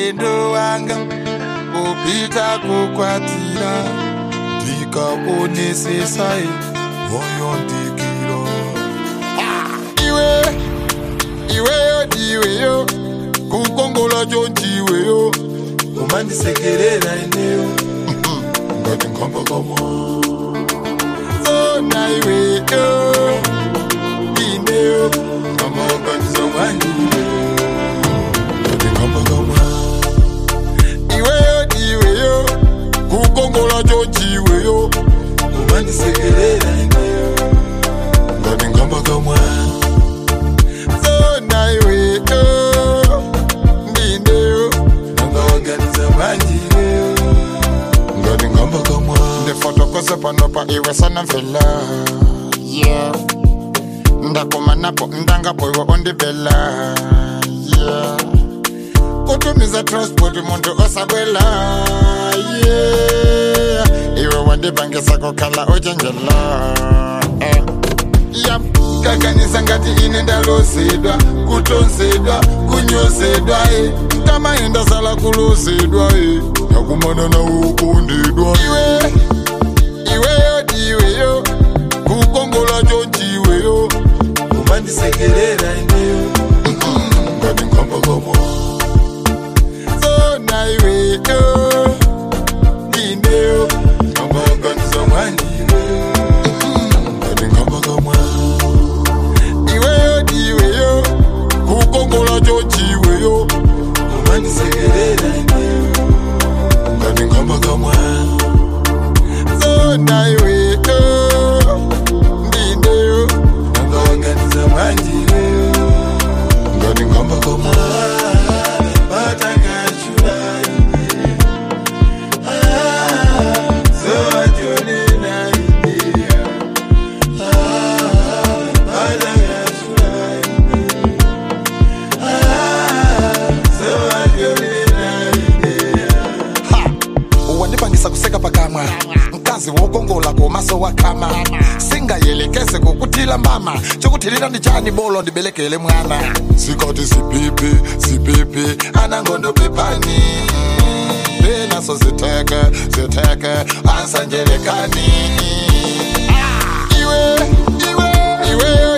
ulendo wanga kupita kukwatira ndikaonesesai moyo ndikiro iwe iweyo ndiweyo kukongola chonchiweyo umandisekerera ineyo ngati nkhamba kamwa zona iweyo ineyo amakanizomwandiwe ngati nkhamba kamwa iweyo ndiweyo kukongola chonchiweyo umandisekerera ineyo ngati nkhamba kamwa zona iweyo ndineyo nangawaganiza mwanjiweyo ngati nkhamba kamwa ndifotokose panopa iwe sana mfela yeah. ndakumanapo ndangapo iwe ondibela yeah. kutumiza transport muntu osabwela yeah. iwe wandipangisa kukhala uchenjela eh. yap kakanisa ngati ine ndalosedwa kutonzedwa kunyosedwa e nkamaenda sala kulosedwa e nakumana nawe ukondedwa iwe iweyo ndiweyo kukongola chonchiweyo umandisekerera ineyo ngati nkhamba kamwa zona iweyo ineyo amaganiza mwandiweyo ngati nkhamba kamwa iweyo ndiweyo kukongola chonchiweyo umandisekerera ineyo ngati nkhamba kamwa zona iweyo ndineyo nangawaganiza mwanjiweyo ngati nkhamba kamwa wandipangisa kuseka pakamwa mkazi wokongola komaso wakama singayelekeze kukutila mbama chokuthilira ndi chani bolo ndibelekele mwana sikati sipipi sipipi anangondo pepani benaso ziteke ziteke ansanjelekani iwe iwe iwe